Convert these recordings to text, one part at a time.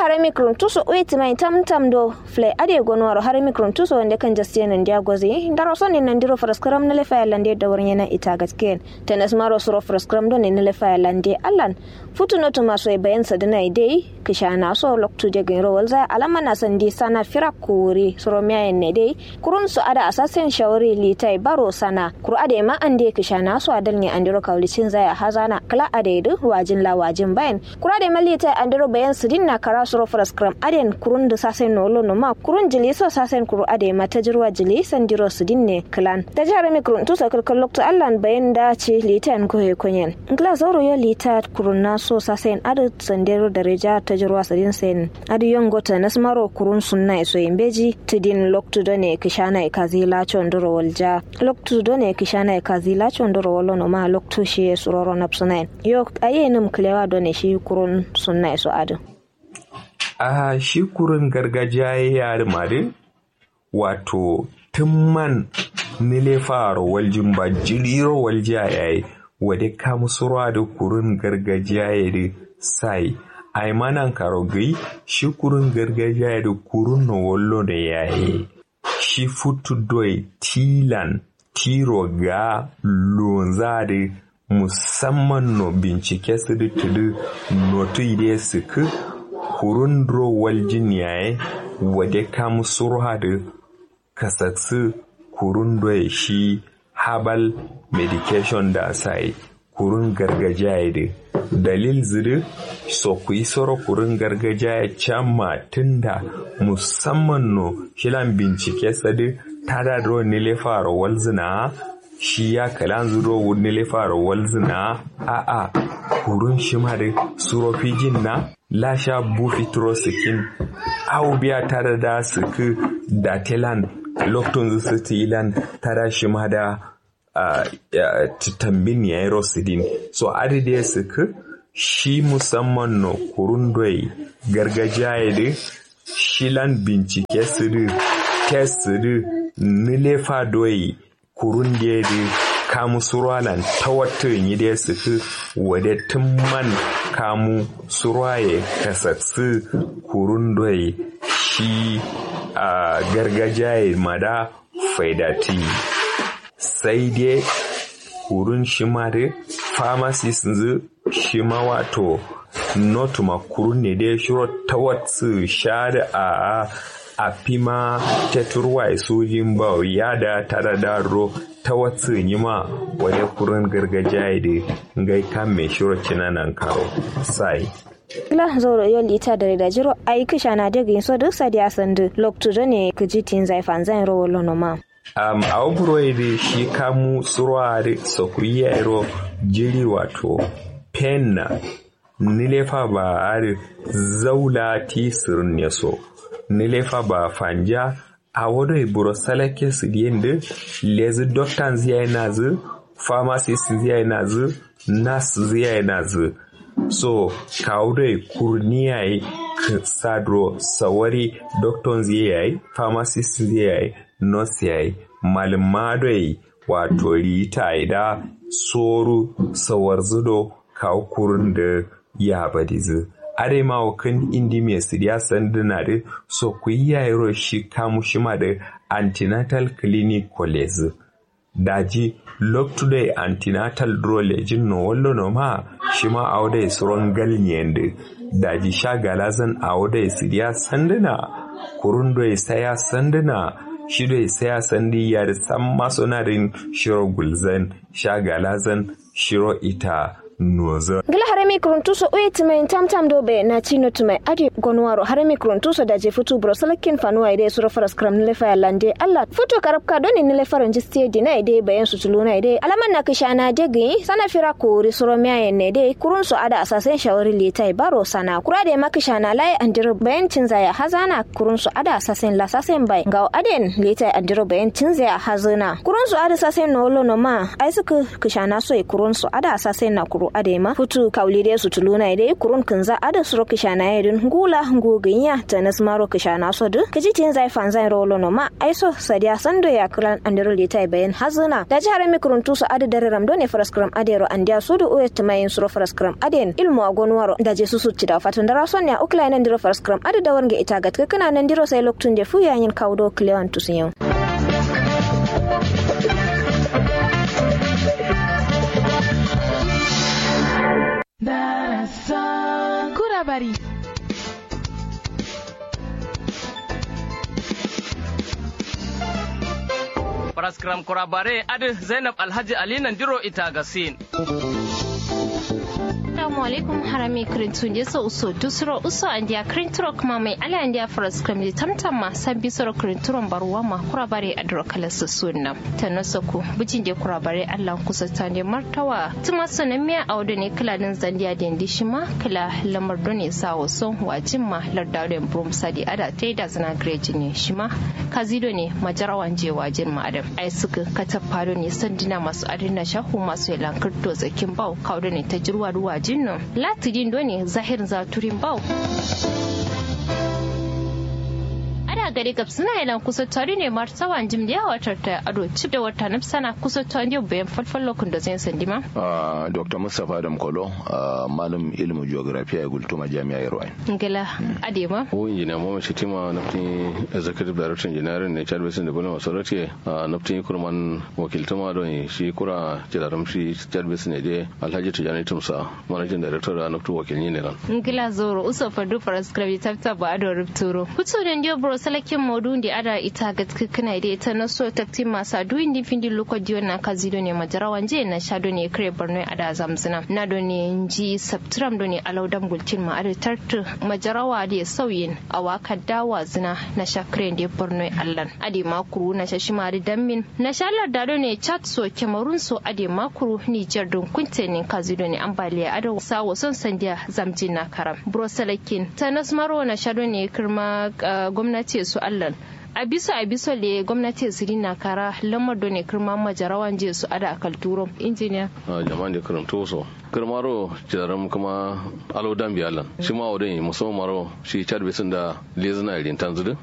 harami krum tuso wait mai tam tam do fle ade gonwaro harami krum tuso wanda kan jastiya nan dia gozi daro soni nan diro fraskram na lefa lande da wurin yana ita gasken tenas maro suro fraskram do ne na lefa lande allan futu no to maso e bayan sadana dai kishana so loktu de gero walza alama na sandi sana fira kuri suro miya ne dai kurun su ada asasen shawari litai baro sana kuru ade ma ande kishana so adal ne andiro kaulicin zaya hazana kala ade du wajin la wajin bayan kuru ade malita andiro bayan sidin na kara suro fraskram aden kurun da sasen no lono ma kurun jili so sasen kuru ade ma tajirwa jili sandiro sidin ne klan da jihar mi kurun tusa kalkal loktu allan bayan da ce litan ko he kunyen ngla zoro yo lita kurun na so sasen adu sandiro dareja tajirwa sidin sen adu yongo ta nasmaro kurun sunna so imbeji tidin loktu do ne kishana kazi la chondoro walja loktu do ne kishana kazi la chondoro wolo no ma loktu shi suroro napsunain yo ayenum klewa do ne shi kurun sunna so adu a shi kurin gargajiya ya yari mare wato tumman nile faro waljin ba jiriro waljiya ya yi wade kamusurwa da kurin gargajiya ya da sai ai manan karogai shi kurin gargajiya ya da kurin na wallo da ya yi shi futu doi tilan tiro ga lonza da musamman no bincike su da tudu notu ide su kurun drowal jinyaye wade kam surha da kasaksu kurun doye shi habal medication da sai kurun gargajiya da dalil ziri so ku yi soro kurun gargajiya can tunda musamman no shilan bincike sadi tada dro nile fara walzina shi ya kalan zuro nile fara walzina a a kurun shima da surofijin na lasha bufitro sikin au biya tare da suku da telan loktun su tilan tara shi ma da tambin ya yi rosidin so adide suku shi musamman no kurun doi gargajiya ya da shilan bincike su da test su da nilefa doi kurun da ya da kamu surwalan ta wata yi da su fi wade tun man kamu surwaye kasatsu kurun doye shi a gargajiya mada faidati sai dai kurun shi ma da pharmacist zu shi ma wato notuma kurun ne dai shiro ta wata sha da a a fima ta turwa sojin ba ya da tara da ro ta watsu yi ma wani kurin gargajiya da ngai kan mai shiro nan karo sai la zoro yo lita da da jiro ai kisha na daga yin so duk sadiya sandu loktu da ne kiji tin zai fan zan ro wallo no ma um a oburo da shi kamu surwa da sokuya ro jiri wato penna nilefa ba are zaula tisirin ne so nilefa ba fanja a wado iburo salake su yende lezi doctor ziyai nazu pharmacist ziyai nazu nurse ziyai nazu so kawo kurniya sadro sawari doctor ziyai pharmacist ziyai nurse yayi malmadoi wato rita da soru sawar zudo kawo kurin da ya badizu are ma kan indi me siriya sanduna da so ku yi yayiro shi kamu shi ma da antenatal clinic college daji look today antenatal drolejin no wallo no ma shi ma auda suron galnyen da daji sha galazan auda siriya sanduna kurun do saya sanduna shi do saya sandi ya da san masonarin shiro gulzan sha galazan shiro ita noza. Gila harami kuruntuso uye tumai tam tam dobe na chino tumai adi gonwaro harami kuruntuso da je futu bro salakin fanuwa ide suro faras kram nile fa lande Allah futu karabka doni nile faran jistie dina ide bayan su tuluna ide alaman na kishana degi sana fira kuri suro miya ne ide kurunso ada asasen shawari litai baro sana kura de makishana lai andiro bayan cinzaya hazana kurunso ada asasen la sasen bai ga aden litai andiro bayan cinzaya hazana kurunso ada sasen no lo no ma ai suka kishana so kurunso ada asasen na kuru adema futu kaulide su tuluna ide kurun kinza ada suro kishana yedin gula nguginya tanas maro kishana sodu kijitin zai fanzai rolo no ma aiso sadiya sando ya kran andiro litai bayan hazuna da jihar mikrun tusu ada dare ramdo ne faraskram adero andiya sudu uye tumayin suro faraskram aden ilmu agonwaro da je susu cida fatun da rason ya ukla nan diro faraskram ada da warge ita gatka kana nan diro sai loktun je fuya yin kaudo klewan tusun yau Kurabari. Paraskram kurabare adi Zainab Alhaji Ali Nandiro ita gasin. Assalamu alaikum harami kirintun je so uso dusro uso andia kirinturo kuma mai ala andia faras kram di tamtam ma sabbi soro kirinturon baruwa ma kurabare adro kala su sunna tanasoku bujin je kurabare Allah kusa tande martawa tuma sanan miya audu ne kala din zandiya den dishima kala lamar done sa waso wajin ma lardaren brum sadi ada taida zana greji ne shima kazido ne majarawan je wajin ma adam ai suka katafaro ne sandina masu adina shahu masu yalankar to zakin bau kaudo ne ta jirwa ruwa jinnan latidin doni zahirin zaturin bau ana gari gab suna yalan kusa tari ne martawan jim da yawa tarta ado cip da wata nafsana kusa tari bayan falfal lokun da zai sandi ma dr mustapha adam kolo malam ilimin geography a gultuma jami'a yarwa ngila adema o injiniya mama shitima naftin executive director engineering ne chad basin development authority naftin kurman wakiltuma don shi kura jidaram shi chad basin ne je alhaji tijani tumsa managing director da naftin wakilni ne nan ngila zoro uso fadu faras krabi tafta ba ado rupturo kutu da ndio bro salakin modun da ada ita ga kana da ita na so takti masa duin din findi luko diyo na kazido ne majarawan je na shado ne kare borno ada zamzina na do ne nji saptram do ne alaudam gultin ma ada tartu majarawa da sauyin awaka dawa zina na shakre da borno allan ade makuru na shashima da dammin na shalar da do ne chat so kemarun so ade makuru niger don kunte ne kazido ne ambaliya ada sawo son sandiya zamjin na karam bro salakin tanas maro na shado ne kirma gwamnati su allan a bisa a bisa le gwamnati su na kara lamar da ne kirma majarawan je su ada akal turo injiniya jama'an da karanto so kirmaro jaram kuma alo dan biyalan shi ma wadai musamman maro shi chad bisin da lezina irin tanzudu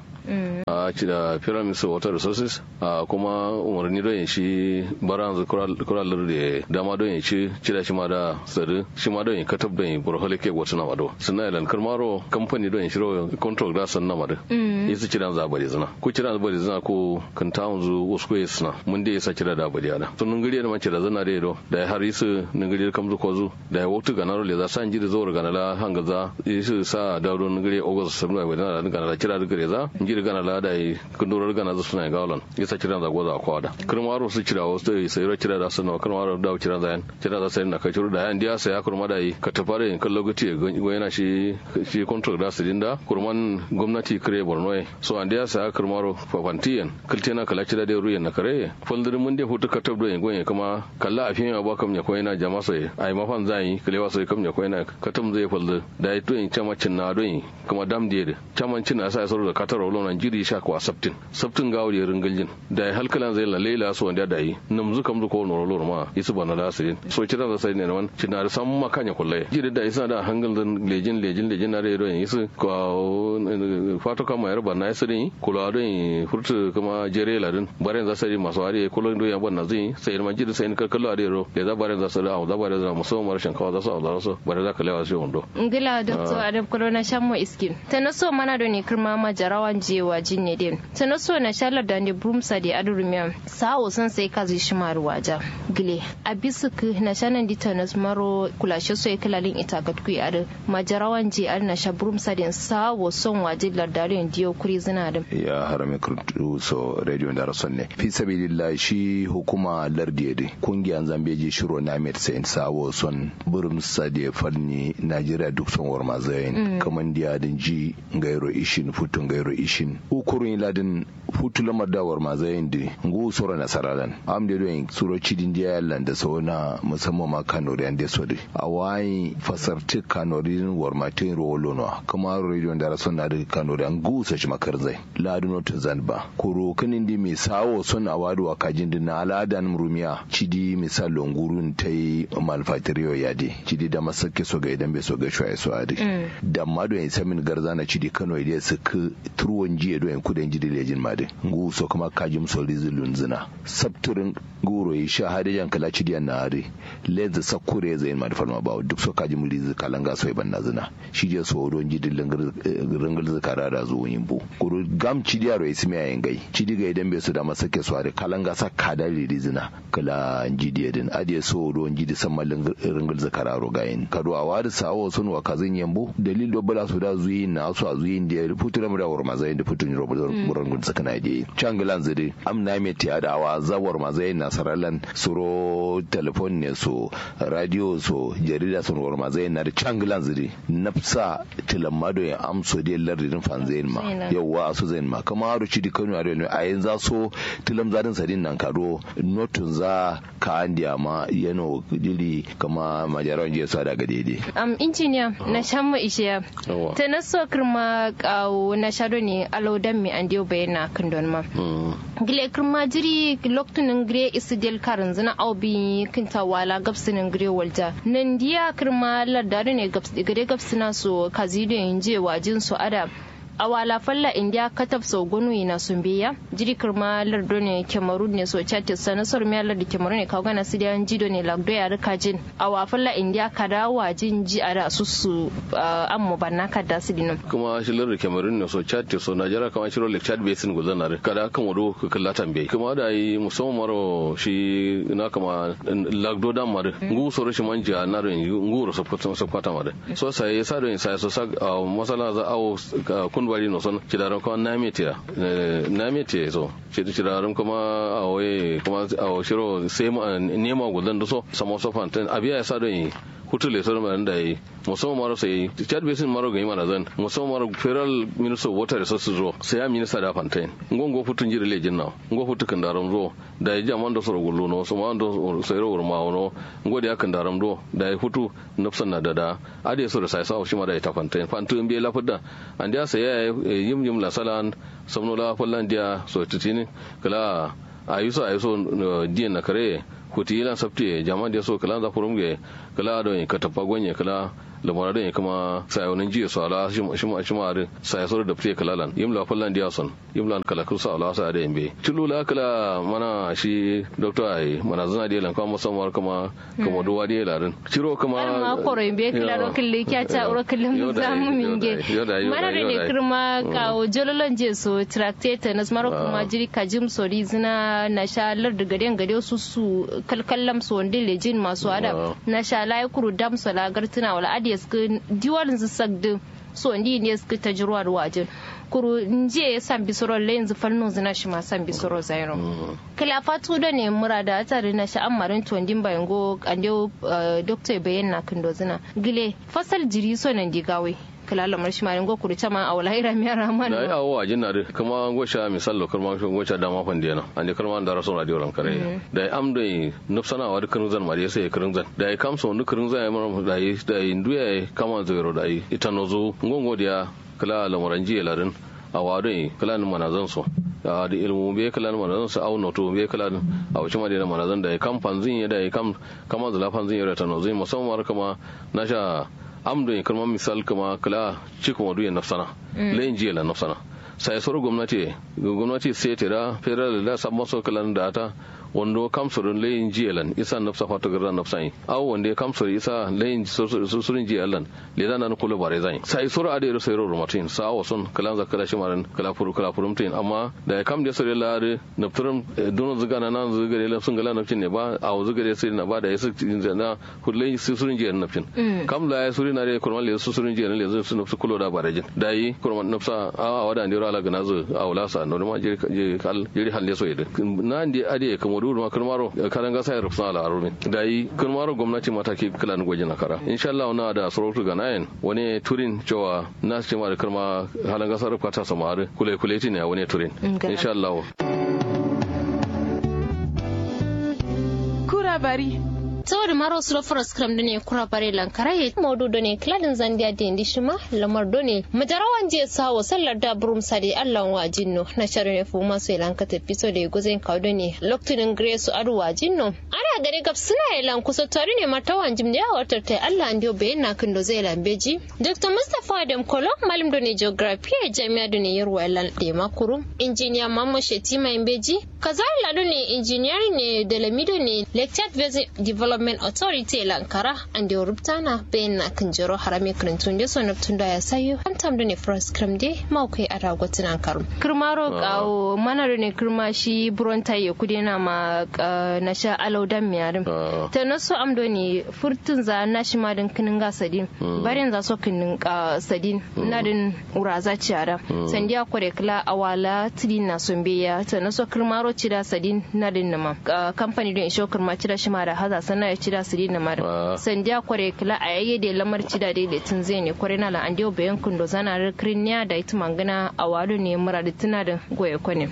a ci da pyramid water resources a kuma umarni don shi baran kuralar da dama don shi ci da shi ma da sadu shi ma don katab don burhole ke wata na mado suna ilan karmaro kamfani don shi ro control da san na mado yasu ci da za bari zina ko ci da bari zina ko kan ta wanzu wasu ko yasna mun da yasa ci da da bari ana sun ngiri da mace da zana da do da har yisu ngiri kamzu ko zu da wata ganaro le za san ji da zo ganala hangaza yisu sa da don ngiri ogos sabna wa da ganala ci da gare za ngiri gana la da kundurar gana zu suna gawlan yasa kiran da goza kwa da kirmaro su kira wasu da sai ra kira da sunna kirmaro da kira da yan kira da sai na kai da yan diya sai ya kurma da yi ka tafare in kallo gati go yana shi shi control da su dinda kurman gwamnati kire borno so an diya sai ya kirmaro fafantiyan kiltena kala kira da ruyan na kare foldirin mun da hutu ka tabdo yin gonye kuma kalla a fiye ba kam ya koyi na jama sai ai mafan zai kilewa sai kam ya koyi na katam zai foldi da yi to in camacin na don kuma dam diye camancin na sai sauro da katar wala nan jiri sha kwa sabtin sabtin gawo da ringaljin da ya halkalan zai lalle la so wanda da yi nam zu kam zu ko no lor ma isu bana da asirin so kira da sai ne man cina da san makanya kullai jiri da isa da hangal dan lejin lejin lejin na redo isu ko fato kama yar bana asirin kula da furtu kuma jere ladin bare za sai masu ari kullun do yan bana zai sai man jiri sai kallo a rero da za bare za su da za bare za musamman rashin kawa za su Allah su bare za ka lewa shi wando ngila doctor adam corona shammo iskin tanaso mana do ne kirma majarawan jewa jinne din tanaso na shalar da ne brumsa da adurumiya sawo san sai kazi shimar waja gile abisuk na shanan di tanas maro kulashe so kalalin ita gatku ar majarawan je ar na sha brumsa din sawo son waje lardarin diyo kuri zina din ya harame kurtu so radio da rason ne fi sabilillah shi hukuma lardiye de kungiyan zambeji shiro na met sayin sawo son brumsa da falni najeriya duk son war mazayin kaman diya din ji gairo ishin futun gairo ishin ishin ukurun ladin futu lamar dawar ma zayin di ngu sura nasaralan am de doyin suro cidin dia yallan da sauna musamman ma kanori an de sodi a wayi fasarti kanori war matin rolo no kuma radio da rason na da kanori an gu sa shi makar zai laduno to zanba kuro kinin di mi sawo son awadu wa kajin din na aladan rumiya cidi misal longurun tai malfatriyo yadi cidi da masake so ga idan bai so ga shoye so adi da ma doyin samin garzana cidi kano ide su ku turwon jiya doyin kudin jidi lejin ma ngu so kuma kajim so rizulun zina sabturin guro yi sha hade jan kala cidiyan na hade lenza sakure zai ma da falma ba duk so kajim rizu kalanga so ban na zina shi je so don jidin ringal zakara da zo yin bu guro gam cidiya ro ismi ayin gai cidi ga idan bai so da masake so hade kalanga sa kada rizina kala jidiya din ade so don jidi samma ringal zakara ro gayin kado a wadi sawo sun wa kazin yambo dalil do bala su da zuyi na su a zuyin da futura mu da war mazayin da futun ro ringal zakana ide changilan zide amna me ti adawa zawar mazai nasaralan suro telefon ne so radio so jarida sun war mazai na da changilan zide nafsa tilamado ya amso de lardin fanzain ma yawa su zain ma kama haru ci di kanu a a yin za so tilam zadin sadin nan kado notun za ka andiya ma yano dili kama majaran je sa daga daidai am injiniya na shamma ishiya ta naso kirma kawo na shado ne alodan mi andiyo bayana kan don ma gile kirma jiri loktunin gire isi del karin zina au bi kinta wala gabsinin gire walja nan diya kirma lardari ne gare gabsina so kazido yin je wajin su ada a wala falla india katab so gonu ina sun biya jiri kirma lardo ne cameroon ne so chate sana sor mi lardo cameroon ne kaga na sidiyan jido ne lagdo ya rika jin a wa falla india kada wajin ji a da susu amma banna kada su dinum kuma shi lardo cameroon ne so chate so najera kama shiro lake chad basin gulzana kada kan wado kalla tambaye kuma da yi musamman maro shi na kama lagdo dan mare ngu so rashin manja na ro ngu ro so kwata mare so sai sa do sai so sa masala za awo kun bari no son kidaran kuma na metiya na metiya so kidaran kuma a waye kuma a shiro sai nema gudan da so samo so fantan abiya ya sa don yi hutu le soro da yi musamman maro sai chad basin maro ga mana zan musamman maro federal minister of water resources ro sai ya minista da fantain ngongo futun jiri lejin na ngo futu kan daram ro da ya jaman da soro gullo no so ma do sai ro ma wono ngo da kan daram ro da ya futu nafsan na dada ade so da sai sa shi ma da ta fantain fantu be la fudda an da sai ya yim yim la salan samno la fallan dia so titini kala ayuso ayuso diyan na kare kuti yilan sabti jama da so kala za furum ge kala do ka tafa gonye kala lamara da kuma sayonin jiya su ala shi ma shi ma sai so da fiye kalalan yimla fallan dia son yimla kala kusa ala sa da yimbe tulula kala mana shi doctor ai mana zana da lan kuma musamman kuma kuma duwa da larin ciro kuma ma koro yimbe kala ro kille kya ta ro kille mu zamu minge mana ne kirma kawo jololon je so tractate nas maro kuma jiri kajim so zina na sha lar da garen gare su su kalkallam su wanda lejin masu adam na sha lai kuru dam so lagar tuna wala adi suka diwalin su sagdin so ndi ne suka ta jirwa da wajen kuru nje ya san bisoro le yanzu falno zina shi ma san bisoro zairo kala fatu da ne mura da tare na sha amarin tuwandin bayan go ande doctor bayan na kindo zina gile fasal jiri so nan digawe kala lamar shi marin goku da cama a wala ira miyar rahman da ya awo ajin na kuma gosha misal lo kuma gosha da ma fandi na ande kuma da rasul radio ran kare da ya amdo nufsana wa dukkan zan ma sai kirin zan da ya kamsa wani kirin zan ya mara da ya da ya nduya kama zero da ya ita nozo ngongo da kala lamaran jiya larin a wadon kala ni manazan so da ilmu be kala ni manazan su au noto be kala a wuce madina manazan da ya kam fanzin ya da ya kam kama zula fanzin ya ta nozo musamman kama na sha amdo ya kalmar misal kama kala cikin wadu ya nafsana layin jiya la nafsana sai soro gwamnati gwamnati sai tira federal da sabon so kalan da ta wando kamsurin layin jiyalan isa nafsa fata garda nafsa yi awo wanda ya kamsur isa layin susurin jiyalan le zana na kula bare zai sai sura ade ro sayro romatin sa awo son kalan za kala shimaran kala furu kala furum tin amma da ya kam da sore lare nafturum dono zuga na nan zuga le sun gala nafcin ne ba awo zuga le sai na ba da yasu na kullai susurin jiyalan nafcin kam la ya suri na re kurman le susurin jiyalan le su nafsu kulo da bare jin da yi kurman nafsa a wada ndiro ala gana zu awla sa no ma je kal jiri halle so yede na ndi ade kamo modu ma kirmaro kalan gasa ya rufsa ala arumi da yi kirmaro gwamnati mataki kala ni gwaji na kara insha Allah na da sarautu ga nayin wani turin cewa na ce ma da kirma halan gasa rufka ta samari kule kule ne wani turin insha Allah kura bari saboda maro su lafara skram da ne kura bare lankara ya modu da ne kladin zandiya da indi shima lamar da ne majarawan je sawo sallar da burum sadi allah wa jinno na sharu ne fuma su ilanka tafi so da guzin kawo da ne loktunin grace adu wa jinno ana gari gab suna ilan kusa tare ne martawan jim da yawar tartai allah ndiyo bayan na kindo zai lambeji dr mustapha adam kolo malim da ne geography a jami'a da ne yarwa ilan da makuru injiniya mamman shetima imbeji kazari ladu ne injiniyari ne da lamido ne lecture development Development Authority Lankara and the Ruptana bayan na kan jero harami karantun da sonar tun da ya sayo an tam da ne first krim dai maukai a ragotin an karu. Kirmaro kawo mana da ne kirma shi buron taye kudi na ma na sha alau dan miyarin. Ta nasu amdo ne furtun za na shi ma din kinin ga sadin. Barin za so kinin sadin na din uraza ciyara. Sandiya kware kila awala tidin na son biya ta nasu kirmaro cida sadin na din nama. Kamfani don isho kirma cida shi ma da haza sana ya cida su dina mara sandiya kware kila a yayye da lamar cida da tun zai ne kware na la andiyo bayan kundo zana rikirin ya da ita mangana a wado ne mura da tuna da goye kwane.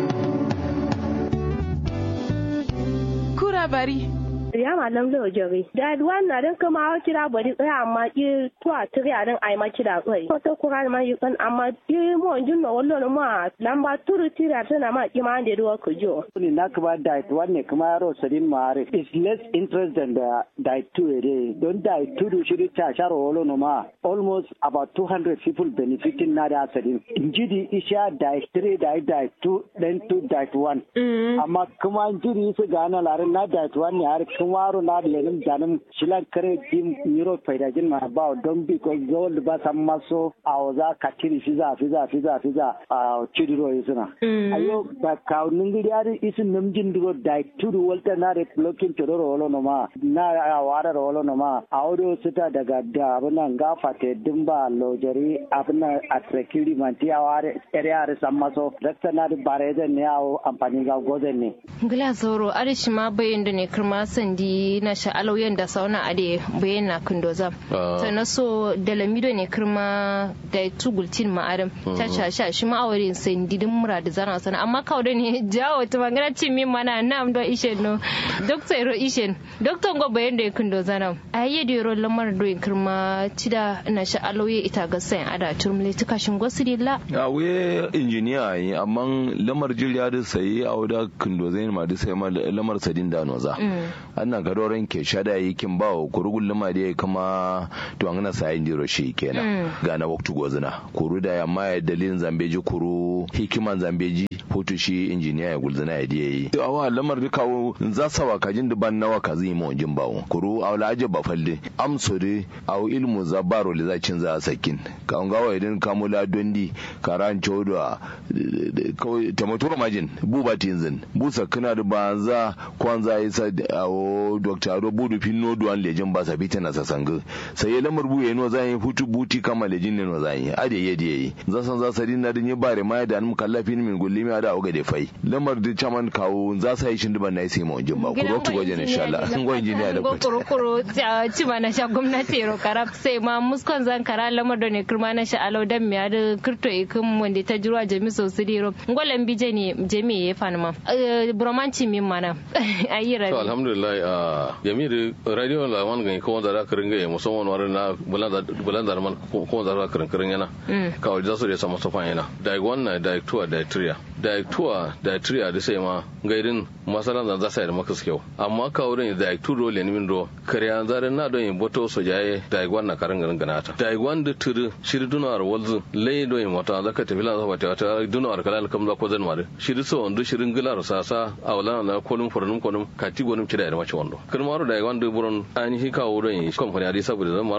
kura bari ya malam lo jori da duwan na dan kuma hawa kira bari tsaya amma ki tuwa tiri a dan ai ma kira tsai ko to kura ma yi kan amma ki mo jin no wallo no ma lamba turu tira tana ma ki ma da duwa ku jo ni na kuma diet wanne kuma yaro sadin ma are is less interest than the diet two ere don diet two do shi ta sharo wallo no ma almost about 200 people benefiting na da sadin injidi isha diet three diet diet two then two diet one amma kuma injidi su gana larin na diet one ne har kumaro na lenin danin shilan kare dim euro faidajin ma ba don bi ko gold ba san maso a za ka tiri fiza fiza fiza fiza a chidiro isuna ayo ba ka ningiri ari isin namjin duro dai tudu walta na re blocking chororo wolo no ma na a wara wolo no ma audio sita daga da abuna gafa te dimba lojari abuna atrekiri manti a ware ere are san maso dakta na da bare ne a amfani ga gozen ne gila zoro arishi ma bayin da ne kirma sandi na sha'alau yanda sauna ade bayan na kundoza ta na so da lamido ne kirma da tugultin ma'adam ta sha shi ma aure sandi din mura da zana sana amma kawo da ne jawo ta magana cin min mana na amdo ishen no doktor ero ishen doktor go bayan da kundoza na ayi da ro lamar do kirma cida na sha'alau ya ita ga sayan ada turmule tuka shin gosirilla a we injiniya yi amma lamar jirya da sai a wada kundoza ma da sai ma lamar sadin da noza annan gadoren ke shada yi kin ba wa kurugun lima da kama to an sa yin jiro shi kenan ga na waktu gozina kuru da yamma ya dalilin zambeji kuru hikiman zambeji hutu shi injiniya ya gulzina ya diya yi awa lamar da kawo za sa wa kajin da ban nawa ka zai mu jin bawo kuru awla aje ba falle amsore aw ilmu zabaro le za cin za sakin ka an gawa idan kamula dondi karan chodo kawai tamatura majin buba tinzin busa kana da banza kwanza isa awo dr ado budu finno duwan lejin ba sa fitina sa sanga sai ya lamar buye no zan yi hutu buti kama lejin ne no zan yi ade ye de yi za san za sari na dinye bare ma da an kallafin min gulli mi ada oga de fai lamar da chaman kawo za sa yi shindiban na sai mu jin ba ku rotu goje insha Allah ngo injiniya da ko kuro kuro ci ma na sha gwamnati ro karab sai ma muskon zan kara lamar da ne kirma na sha alau dan mi ada kirto ikin wanda ta jirwa jami sosai ro ngolan bije ne jami ya fana ma bromanci min mana ayi rabi alhamdulillah a yamiri radio la man gani ko da ka ringa ya musamman wani na bulan da man ko da ka ringa yana ka wajen zasu da sama sofan yana da wannan da tuwa da triya da tuwa da triya da sai ma gairin masalan da za su yi da maka kyau amma ka wurin da tu dole ne min do kariya zarin na don yin boto so jaye da wannan ka ringa ringa nata da wanda turu shiri dunar walzu lai do yin mata zaka tafi lan zaba ta ta dunar kala kam za ko zan mare shiri so wanda shirin gilar sasa a wala na kolum furnum kolum kati gonum kida da mace wando kan maro da wanda buron ainihi kawo don yi kamfani adi saboda zan maro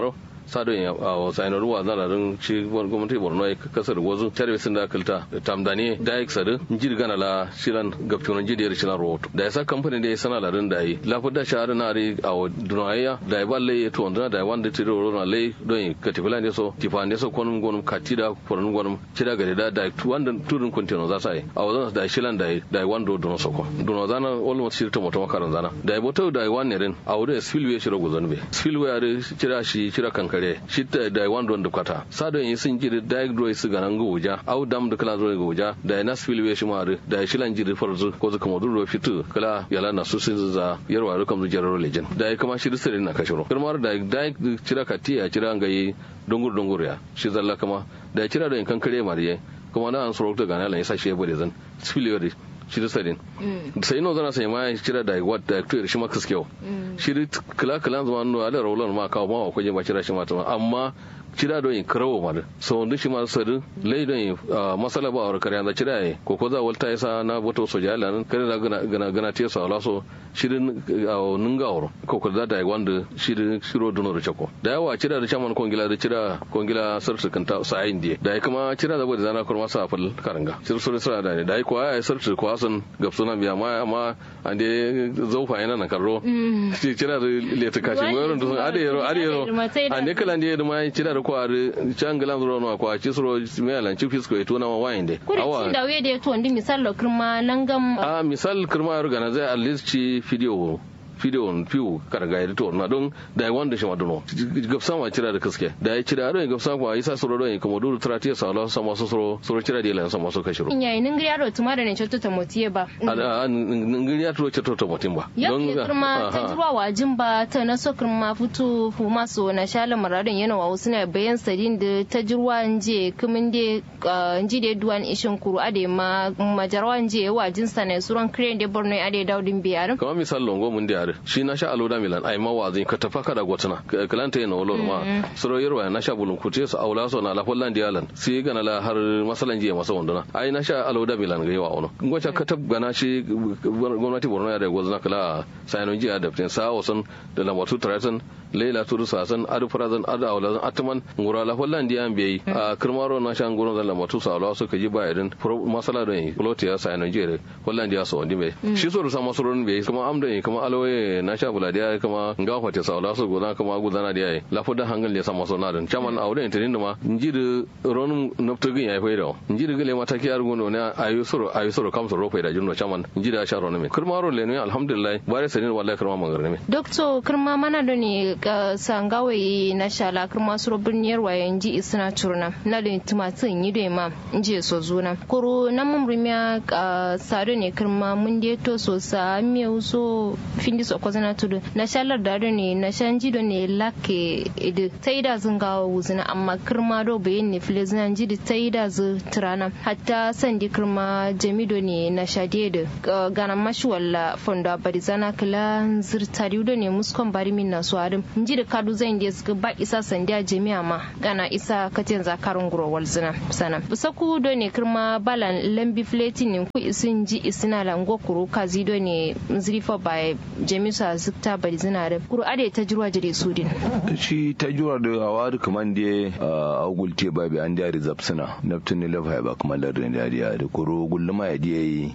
sado ya a saino ruwa zana rin shi gwamnati borno ya kasar wazu tare sun da kalta tamdani da ya sadu jir gana la shilan gaptunan jidiyar shilan rahoto da ya sa kamfanin da ya sana larin da yi lafi da shahara na ri a dunaya da ya balle ya tuwon da ya wanda tiri roro na lai don ka tafi lan so tifa ne so konum gonum katida foron gonum kida gare da da wanda turin kontino za sa yi a wazan da shilan da da ya wando dono soko dono zana almost shirta moto makaran zana da ya boto da ya wanne rin a wurin spillway shiro gozon be spillway are kira shi kira kankare shi da ya wando da kwata sado yin sun jiri da ya dro su ganan goja au dam da kala zo goja da ya na spillway shi ma da ya shilan jiri farzu ko zuka moduro fitu kala yala na su sun za yarwa rukam zu jararo legend da ya kama shi da sirrin na kashiro kirmar da da kira katiya kira ngayi dungur dungur ya shi zalla kama da ya kira da kan kare mariye kuma na an soro ta gana lan yasa shi ya bude zan spillway shi da sadin sai no zana sai ma ya kira da wat da to shi maka skew shi kala kala zama no ala rawlan ma kawo ma ko je ba kira shi ma amma cira don yin karawo ma so wanda shi ma sadu lai don yin masala ba a kare da cira yi ko ko za walta yasa na boto soja ala nan kare da gana gana te sa ala so shirin a ninga wuro ko ko da da wanda shirin shiro dono da chako da yawa cira da chaman kongila da cira kongila sarsu kanta sa ayin die da kuma cira da bada zana kurma sa fal karanga shir so sura da ne da ko ai sarsu ko asan gapsuna biya ma amma ande zaufa yana na karro cira da leta kashi mo yaron da ade yaro ade yaro ande kala ande da mai cira da kwari can gilan zuro no kwa ci suro me alan ci fisko eto na wayin de awa da we de to ndi misal lo kirma nangam a misal kirma yaro gana zai at least ci video video on fiu karga ya to na don da ya wanda shi maduno gafsa ma cira da kaske da ya cira don gafsa ko isa suro don kuma duru trati sa Allah sama so suro suro cira da lan sama so kashiro in yayin ngiri yaro tuma da ne cotto ta motiye ba a ngiri yaro cotto ta motin ba don kuma ta zuwa wajin ba ta na so kirma futu fu maso na shala maradin yana wa wasu na bayan sadin da ta jirwa nje kumin de nji de duwan ishin kuru ade ma majarwa nje wajin sa ne suran kren de borno ade daudin biyar kamar misal longo mun da shi na sha aloda milan ai ma wazin ka tafa kada gotuna kalanta yana wolo ma soro yarwa na sha bulun kute su aula so na la holland dialan si gana la har masalan jiya masa wanduna ai na sha aloda milan ga yawa ono ngocha ka tab gana shi gwamnati borno ya da gozna kala sayanon jiya da tin sa wasan da lambatu tratan leila turu sasan adu farazan adu aula atman ngura la holland diyan bai a kirmaro na sha ngoro da lambatu sa aula so ka ji ba irin masala don lotiya sayanon jiya holland ya so wandi bai shi so da sama soron bai kuma amdan kuma alwaye na sha bula da kuma nga fate sa la so godan kuma gudana da yayi la foda hangal le sama so na dan chaman awde intinin da ma njiri ronum noptogin yayi faida njiri gele mata ki argo no ne ayu soro ayu soro kam soro faida junno chaman njiri sha ronum me kurma ro le ne alhamdulillah bare sanin wallahi kurma mangar ne doctor kurma mana do ne sangawe na sha la kurma soro birniyar waye nji isna turna na le tumatun yi da ma nji so zuna koro na mun rumiya sado ne kurma mun de to so sa miyo so findi so ko zana tudu na shalar da ne na shanji do ne lake idu tai da zun ga wuzina amma kirma do bayin ne fili zan ji da tai da zu turana hatta sandi kirma jamido ne na shade da gana mashi walla fonda bari zana kala zirtari do ne muskon bari min na suwarin ji da kadu zan da suka ba isa sandiya jami'a ma gana isa katin zakarun guro walzina sana busaku do ne kirma balan lambi fletin ne ku isin ji isina lango kuru kazi do ne zrifa bai jami'a zikta bari zina da kuru ade ta jirwa jire sudin shi ta jura da hawa da kaman da a gulte ba bi an da rizab suna naftun ne lafa ba kaman da da da da kuru gulluma ya diya yi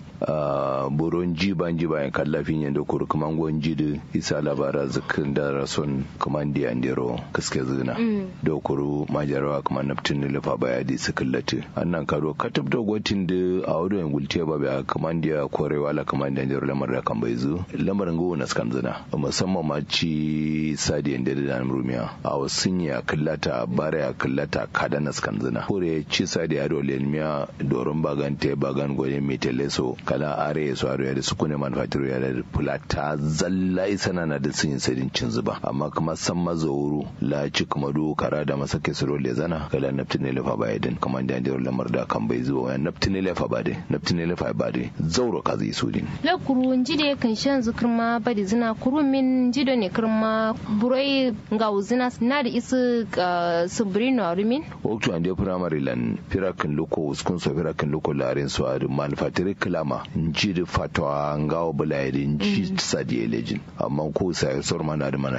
buron ji ban ji bayan kallafin yadda kuru kaman gon ji da isa labara zikin da rason kaman da an dero kaske zina da kuru majarawa kaman naftun ne lafa ba ya di su kallati annan karo katab da gwatin da a wadon gulte ba bi kaman da korewa la kaman da jero lamar da kan bai zu lamarin go na skan zina musamman ma ci sadiyan da da rumiya a wasun ya kallata bara ya kallata kada na skan zina kore ci sadiya do lelmiya doron bagan te bagan goye mai teleso kala are ya swaro ya da su kune manufacturer ya da fulata zalla isana na da sun sadin cin zuba amma kuma san mazauru la ci kuma do kara da masake su role zana kala naftine lefa ba yadin kuma da jiro lamar da kan bai zuwa wani naftine lefa ba dai naftine lefa ba dai zauro ka zai su din la kuru jide kan shan zukurma badi zina kuru min jido ne kurma burai ga uzina na da isu subrino rumin waktu an je primary lan firakin loko uskun so firakin loko larin so a manufacturer klama nji da fatwa ngawo bulayri nji sadi elejin amma ko sai sor mana da mana yana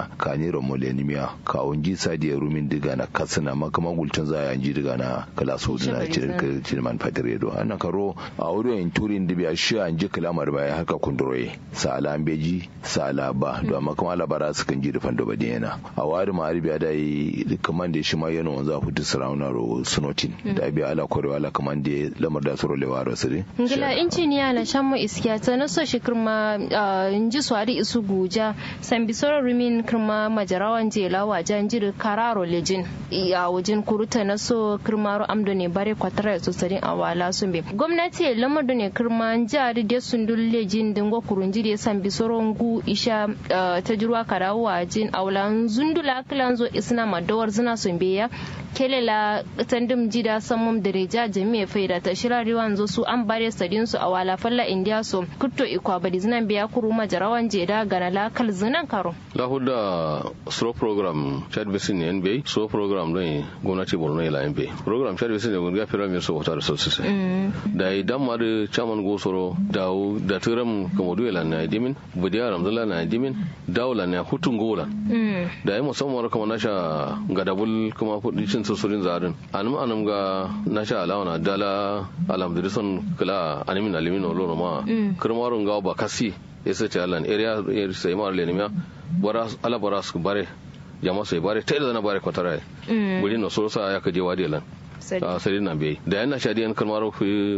na kani romolenimia ka onji sadi rumin diga na kasana makama gultun za ya ji diga na kala so dina cikin cikin man fatire do ana karo a wurin in turin dibi a shi an ji kalamar baya haka kunduroye sala an beji sala ba do amma kuma labara su kan ji da fando badin yana a wari ma arabiya da yi kaman da shi ma yana wanzu a fitu sarauna ro sunotin da biya ala kwarewa ala kaman da lamar da su rolewa ro sire ngila injiniya na shan mu iskiya ta na so shi kirma inji swari isu guja san bisoro rumin kirma majarawan jela wajen jiri kararo lejin a wajen kuruta na so kirma ro amdo ne bare kwatara so sarin awala sun be gwamnati lamar da ne kirma jari da sun dulle jin dingo kurunji da san bisoro ngu isha ta jirwa karawo wajen awlan zundula kilan zo isna madawar zina sun be ya kelela tandim jida samum da reja jami'a faida ta shirari wanzo su an bare sadin su a wala falla india so kutto ikwa badi zinan biya kuru majarawan jeda gana lakal zinan karo lahuda slow program chad basin ne nba slow program don gwamnati borno ila nba program chad basin ne gwamnati fira mai so wata da sosai da idan ma da chairman gosoro da da turam kamodu ila na dimin budiya ramzala na dimin dawla na hutun gola da yi musamman kuma nasha gadabul kuma cin susurin zarin anum anum ga nasha alawana dala alhamdulillah kala animin alimin olo ma kirmarun ga ba kasi yasa ce alan area sai mar lenimiya bara ala bara su bare jama sai bare tai da na bare kwatara guri no so sa ya kaje wadi lan a sari na bai da yana shadi yan kalmar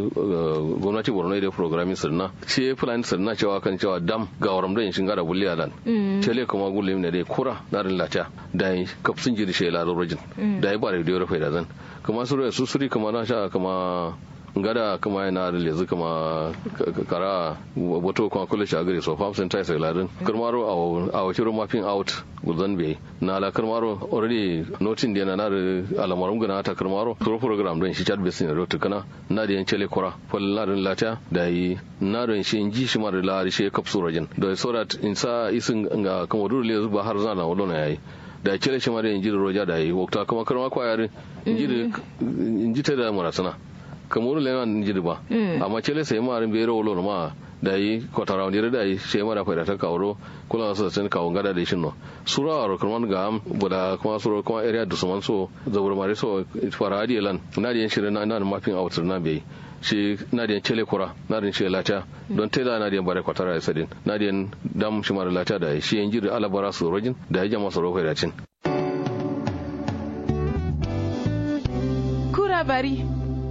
gwamnati borno da programming sirna ce fulani sirna cewa kan cewa dam ga waram da shin gara bulli alan cele kuma gulle ne dai kura na rin lata da yi kafsin jiri shi la rojin da yi ba da yoro faida zan kuma su su suri kuma na sha kuma ngada kuma yana da lezu kuma kara wato kuma kula shi a gare so farm center sai ladin karmaro a wakilin mapping out guzan bai na ala karmaro already notin da yana na da alamarin gana ta karmaro pro program don shi chat basin da kana na da yancele kura fal na da lata da yi na da shi inji shi mara la shi kapsu rajin da so that in sa isin ga kuma dole lezu ba har zana wadona yayi da cele shi mara inji da roja da yi wakta kuma karma kwayarin inji ta da marasana kamar le nan jiri ba amma cele sai ma rin bero wolo ma da yi kotara wani da yi sai ma da faida ta kawo kula su sun kawo gada da shin no sura aro kuma ga am buda kuma sura kuma area da suman so zabur mare so fara hadi lan na da shirin na nan mapping out na bai shi na da cele kura na da shi lata don teda na da bare kotara ya sadin na da dam shi mara lata da shi yan jiri alabara su rojin da ya jama su rofa da cin kura bari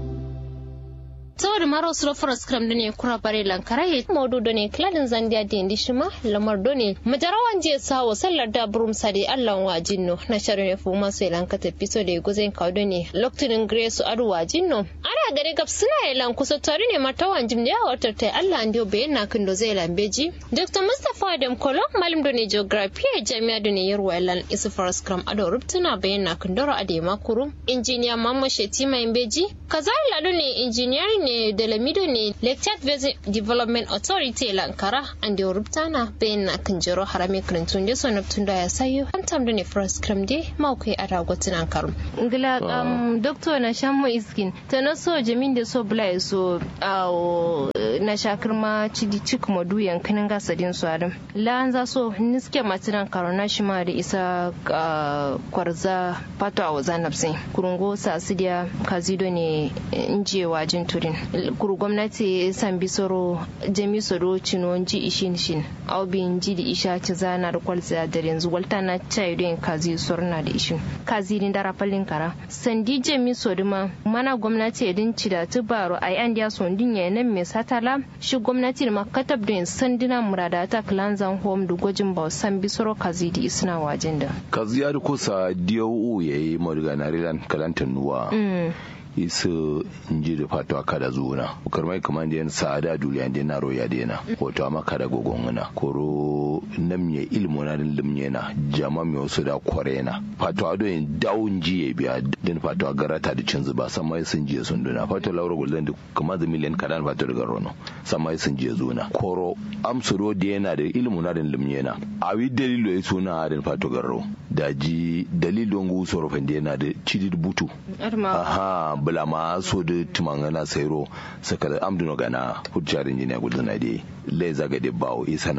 saboda maro suro foras kram done kura bare lankara ye modu done kladin zandia de ndishima lamar done majarawan je sawo sallar da burum sade allan wajinno na sharu ne fu maso lanka ta piso de gozen kaw done loktunin grace adu wajinno ana gare gab suna ilan kusa tare ne martawan jim da yawa ta Allah ndio be na kindo zai lambeji dr mustafa adam kolo malim done geography a jami'a done yarwa ilan isu foras kram ado rubtuna bayan na kindoro ade makuru injiniya mamma shetima imbeji kazalila done engineering ne da lamido ne lecture based development authority lankara an da rubtana bayan na kinjiro harami kirintun da sonar tun da ya sayo an tamda ne first cram de mawkai a ragotin an karu ngila um doctor na shan mu iskin ta na so jamin da so bula so na shakar ma cidi cik ma duyan kinin gasadin su adam la an za so niske matinan karo na shi ma da isa kwarza pato a wazan nafsin kurungo sa sidiya kazido ne injewa jin turin kuru gwamnati san bisoro jami soro cino ji ishin shin au bin ji da isha ci zana da kwalza da yanzu walta na chai don kazi sorna da ishin kazi din dara fallin kara sandi jami soro ma mana gwamnati ya din ci da tubaro ai an dia son din ya nan me satala shi gwamnati da makatab don sandina murada ta clanzan home da gwajin ba san bisoro kazi di isna wajen da kazi ya kusa DOU yayi morgana rilan kalantan nuwa isu inji da fatuwa kada zuwa karmai kaman da yan sa'ada duniya da na roya da na wato amma kada gogon na koro nam ya ilmu na din limye na jama mi wasu da kware na fatuwa do yin dawun ji ya biya din fatuwa garata da cin zuba san mai sun jiya sun duna fatuwa laura gulden da kuma da miliyan kadan fatuwa daga rono san mai sun jiya zuna koro amsuro da yana da ilmu na din limye na awi dalilo ya suna din fatuwa garro da ji dalilon gu sorofin da yana da cidid butu aha bula ma so da tumangana sairo saka amduno gana hujjar injiniya gulduna de le zaga de bawo isa na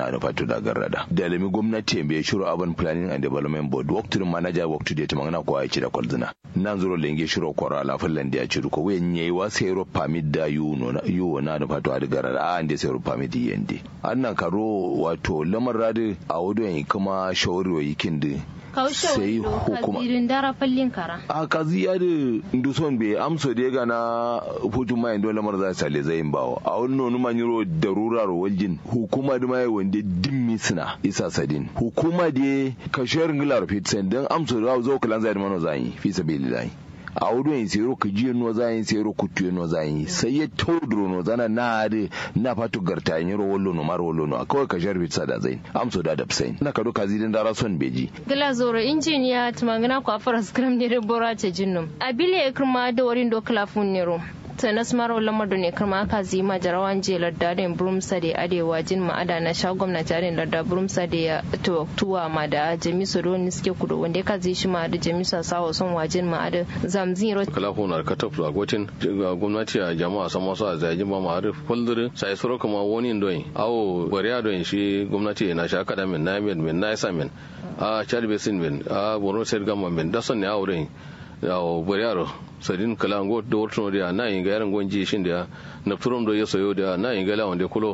na da fatu da garrada da lami gwamnati bai shiro urban planning and development board waktu manager waktu da tamangana ko ai da kwalzina nan zuro lenge shiro kwara la fallan da ya ci ko wen yayi wa sai ro permit da yu no na yu na da fatu da garrada a ande sai ro permit yende annan karo wato lamar radi a wudu kuma shawari wa yikin da sai hukuma kazirin dara fallin kara a kazi ya da nduson bai amso da ga na hutun mai dole lamar za sale zai bawo a wani nonu manyiro da rurar waljin hukuma da mai wanda dimmi suna isa sadin hukuma da kashiyar ngilar fitsen don amso da zo kalan zai da mano zai fi sabilillahi a wudu yin sero ka jiya no za yin sero kutu no za yin sai ya taudro no zana na da na fatu garta yin ro wallo no mar wallo no kawai ka sharbi sada zain amso da dabsain na ka doka zidin dara son beji gila zoro injiniya tumangana ko afara skram ne bora ce jinnum abile kirma da warin do klafun nero tanas maro lamar ne kuma aka zima jarawan je lardadin brumsa da arewa jin ma'ada na sha gwamnati arin larda brumsa da ya tuwa ma da jamisu don suke kudu wanda ka zai shi ma da jamisu sawa son wajin ma'ada zamzin ro kala ko na ka tafi a gotin gwamnati a jama'a san masu a zai ma ma har fuldur sai suro kuma wani doyin awo bariya doyin shi gwamnati na sha kada min na min min na isa min a chad basin min a borno state government min da son ne awo doyin yawo bariya sadin kala ngo do wortono dia na inga yaran gonji shin dia na turum do yeso yo dia na inga la wonde kulo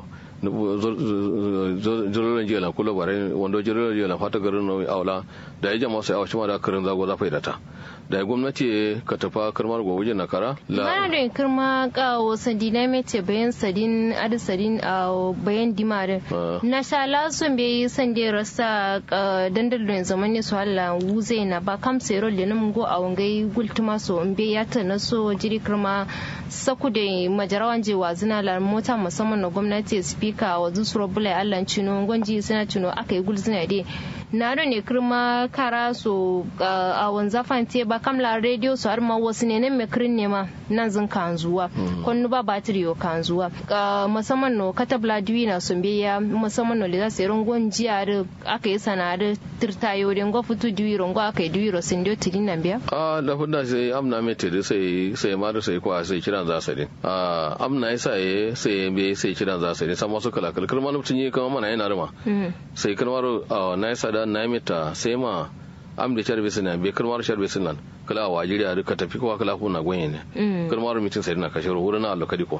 jorolo jela kulo bare wondo jorolo jela fata garin no awla da ya jama sai awshi ma da karin zago za faidata da gwamnati ka tafa karmar gobe na kara mana da kirma ka wasan dinamite bayan sadin adi sadin a bayan dimare na sha lasun bai san da rasa dandalin zaman ne su hala wuze na ba kam sai rol da go a wangai gultuma so in bai ya ta na so jiri kirma saku da majarawan je wazina la mota musamman na gwamnati speaker wa zusuro bulai allan cino gwanji suna cino aka yi gulzina dai na ne kirma kara so a wanzafan te ba kamla radio so har ma wasu ne nan me kirin ne ma nan zin kanzuwa konnu ba batiri yo kanzuwa musamman no katabla diwi na sun biya musamman no leza seron gonji ar aka yi sana da tirtayo den go futu diwi rongo aka yi diwi ro sin dio tidin nan biya a da funda sai amna me te sai sai ma da sai ko sai kiran za su din a amna yasa sai be sai kiran za su din sama su kala kala kirma mutun yi kama mana yana rima sai kirmaro na yasa da na mita sai ma am da charbe sina be kalmar charbe sinan kala wa jiriya duka tafi kowa kala kuna gwenye ne kalmar mitin sai na kashe wurin na allo kadiko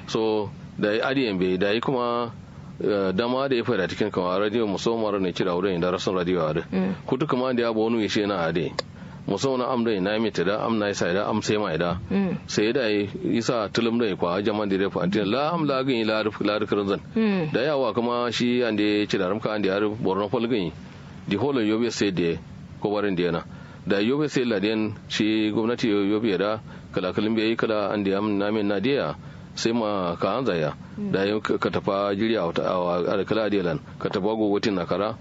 so da adiyan be da yi kuma dama da ya fara cikin kama radio musamman ne kira wurin da rasun radio a da kudu kuma da ya ba wani yashe na ade musamman am da na mita da am na isa da am sai ma da sai da isa tulum da kwa jaman da refa antin la am la gani la ruf la rufin zan da yawa kuma shi an da ya ci da ramka an da ya borno folgani di holo yobe sai da ko warin da yana da yobe sai ladiyan shi gwamnati yobe da kala kalin bai kala an da am na min na dia sai ma ka an zaya da ka tafa jiri a kala adiyalan ka tafa gogotin na kara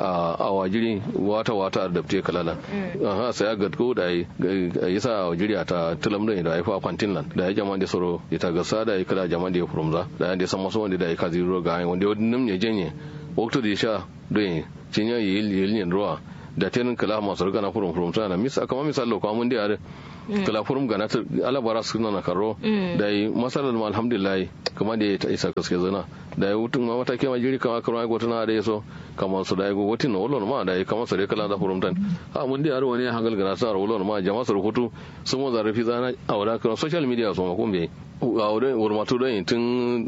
a wajiri wata wata da te kalalan aha sai ya gadgo da yi sa a wajiri ta tulam da da fa kwantin lan da ya jama da soro ya ta gasa da ya kala jama da ya furumza da ya san maso wanda da ya kazi ro ga wanda wani nim ne jenye wakto da ya sha don cinya yi yi ruwa da tenin kala masu riga na furum furum sana misa kamar misal lo kwamun da yare kala furum gana ta alabara su na karo da yi masalar ma alhamdulillah kamar da ya ta isa kaske zana da ya wutun ma matake ma jiri kama karo ai na da yaso kamar su da ya gogotin na wallon ma da ya kamar su da kala da furum tan a mun da yare wani hangal gana sa wallon ma jama'a su rubutu sun mu zarafi zana a wada kan social media su ma kun bai a wurin wurmatu don tun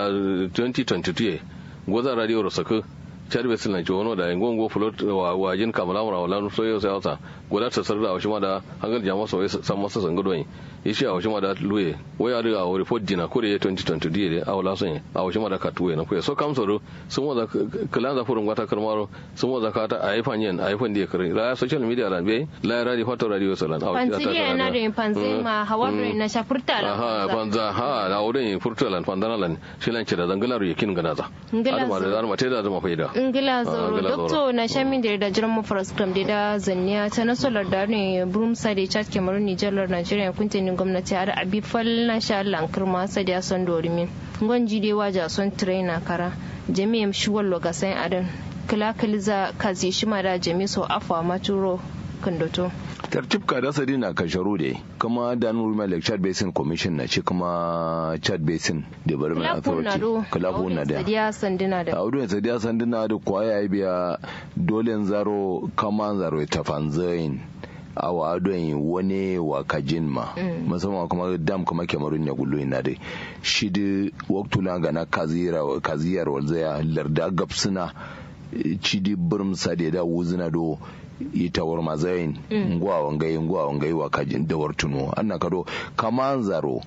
2022 goza radio rosaka charbe sila ci wono da ngongo fulot wa wajin kamala mura wala so yo sai wata goda ta sarda wa shima da hangal jama so san masa san gudoi ishi a shima da luye wai a riga a report dina ko da 2020 die a wala son a shima da katuwe na kuya so kam so sun waza kala da furun gwata karmaro sun waza ka ta ai fanyen ai fan die kare la social media la be la radio foto radio salan a wata ta na da panzi ma hawa na shafurta la ha panza ha da wurin furtalan pandanalan shilan ci da zangalar yakin ganaza ngila da da mate da zama faida ngila zoro dokto na shamin da da jiran mafaras kram da da zanniya ta na solar da ne brumsa da chat kemaru nijar nigeria kuntin gwamnati har abi fal na sha Allah kirma sa da son dorimi ngonji de waja son trainer kara jami'am shuwal loga sai adan kila kiliza kazi shima da jami so afwa maturo kandoto tartib ka da sadi na kasharu da kuma da nuru mai like chad basin commission na shi kuma chad basin development authority kalafu na da sadiya sanduna da audu sadiya sanduna da kwaya biya dole zaro kama zaro ta fanzain awa adon wani wa kajin ma musamman kuma dam kuma kemarun ya gullo ina dai shi da waktula ga na kaziyar walzaya larda gapsuna cidi birm sade da wuzina do ita war mazayin ngwa wangai ngwa wangai wa kajin da wartuno anna kado kaman zaro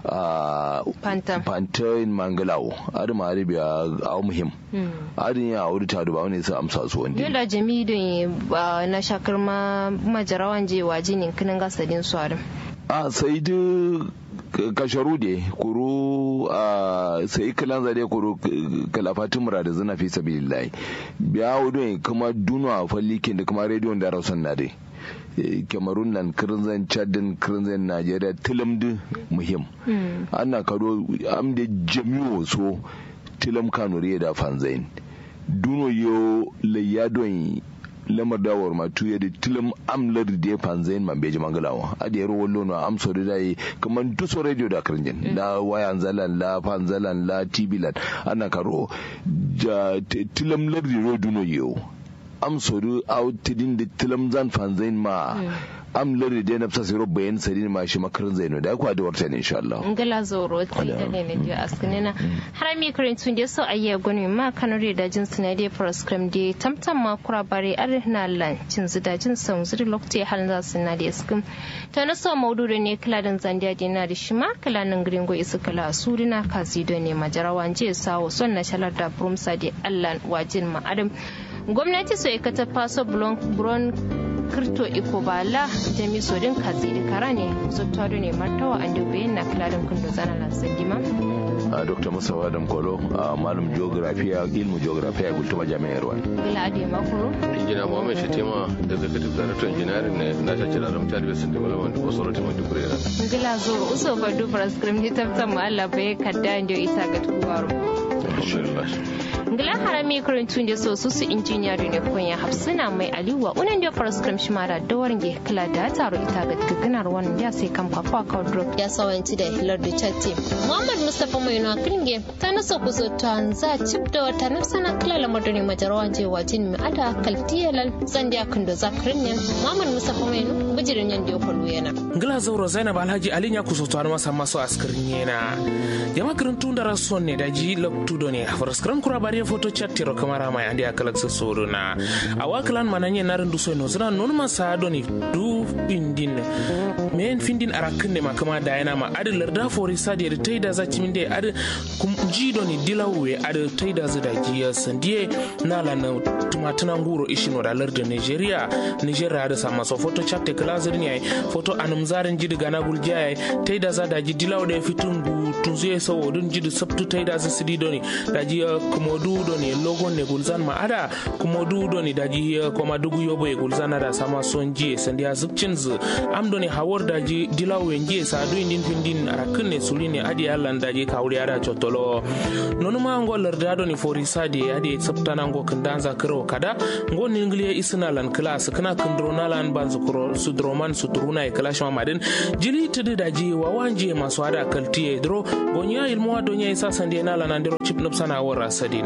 pantain mangalawo adi ma adi biya a muhim adi ya wuri ta duba wani sa amsa su wanda yola jami da na shakar ma majarawan je waje ne kinin gasadin su adam a sai da kasharu de kuru a sai kalan zade kuru kalafatin mura da zina fi sabilillahi biya wudu kuma duna fallikin da kuma rediyon da rausan na dai cameroon nan kirinzan chadin kirinzan nigeria tilamdi muhim ana kado amde jami'o so tilam kanuri da fanzain duno yo layadon lamar dawar ma tuye da tilam amlar da ya fanzain man beji mangalawa a da yaro wallo na amso da dai kamar duso radio da kirinjin la wayan zalan la fanzalan la tibilan ana karo tilam lardi duno yo am sodu aw tidin de tilam zan fanzain ma am lori de nafsa siro bayan sadin ma shi makarin zaino da kwa da warta ne insha Allah ngala zoro ti da ne ne dio askinina harami kurin tun de so ayya gonu ma kanore da jin suna de proscrim de tamtam ma kura bare ar na lan cin zuda jin san zuri lokti halin za su na de skim to na so maudu ne kila dan zandiya de na da shi ma kila nan gringo isu kala surina kazi do ne majarawan je sawo son na shalar da brumsa de Allah wajin ma adam gwamnati so ikata faso bron kirto iko bala jami sodin kazi da kara ne zottado ne martawa an dubi na kiladin kundo zana lansan dima a dr musawa adam kolo a malam geografiya ilmu geografiya ya gultuma jami'ar ruwan gila adi makuru injina muhammad shatima daga kadif director engineering ne na ta kira ramta da basin development authority mai dukurera gila zo uso fa du prescript ni tabtan mu Allah bai kadda inda isa ga tuwaro ngila harami kurintun da so su su injiniya ne konya hafsina mai aliwa unan da prescript shi mara da warin ge kila da taro ita ga gaganar wannan ya sai kan fafa ka drop ya sawanci da hilar da chatti muhammad mustafa mai na kinge ta nasa kuzo ta za chip da wata nafsana kila lamar da ne majarawan je wajin mi ada kaltiyalal zandiya kan da zakrin ne muhammad mustafa mai no bijirin yan da kullu yana ngila zauro zainab alhaji ali ya kuso to masa maso askirin yana jama kirintun da rason ne da ji loktudo ne farskran kura bari foto chattiro kamara mai andi akalak so soro na awaklan mananye narin du soino zira non ma sa doni du pindin men findin arakin ne makama da yana ma adi larda fori sadi da taida za cimin da adi kum ji doni dilawe adi taida za da giya sandiye na la na tumatuna nguro ishin wada larda nigeria nigeria da sama so foto chatte kala zirin yayi foto anum zarin jidi gana gulja yayi taida za da ji dilawo da fitungu tunzuye sawo dun jidi sabtu taida za sidi doni da ji kumodu doni logon ne gulzan ma ada kumodu doni da ji koma dugu yobo e gulzan ada sama son ji sandiya zubcin zu am doni hawar da ji dilawo en ji sa du indin findin arakin ne suli ne adi allan da ji kawri ada chotolo nonu ma ngo larda doni fori sadi adi sabtana ngo kandanza kiro kada ngo ningliye isna lan class kana kundrona lan banzu kuro sudroman sutruna e clash ma madin jili tudu da ji wawanje masu ada kaltiye dro gonya ilmuwa donya isa sandiya na lan andiro chip nupsana wara sadin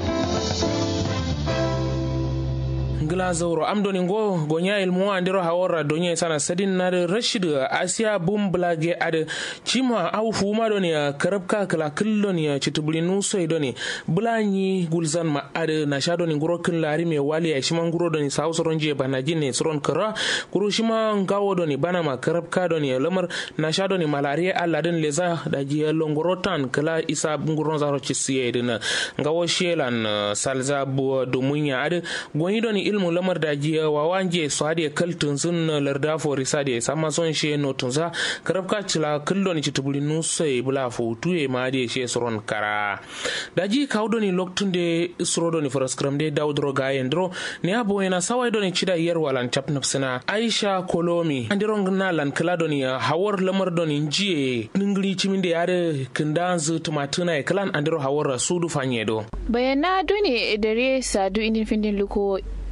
ngila zauro am doni ngo gonya ilmu andiro hawara donya sana sadin na rashid asiya bum blage ade chima au fuma doni karabka kala killoni chitubuli nuso doni bulanyi gulzan ma ade na sha doni nguro kin lari me wali ya shima nguro doni sa usoron je bana jine suron kara kuru shima ngawo doni bana ma karabka doni lamar na sha doni malaria alla den leza da ji longorotan kala isa nguron zaro chisiye dina ngawo shelan salza bu dumunya ade gonyi doni ilmu lamar da jiya wa wanje su hade kaltun sun larda fori sade sama son she no tunza karabka cila kullo ni chitubuli nusai bula fo tuye ma de she soron kara da ji kawdo ni loktun de suro ni faraskram de daudro ga yendro ne abo yana sawai do ni chida yer walan chap nafsina aisha kolomi andiro ngna lan kala do ni hawar lamar do ni jiye ningri chiminde yare kindanzu tumatuna e kalan andiro hawar sudu fanyedo bayana done dare sadu indin findin luko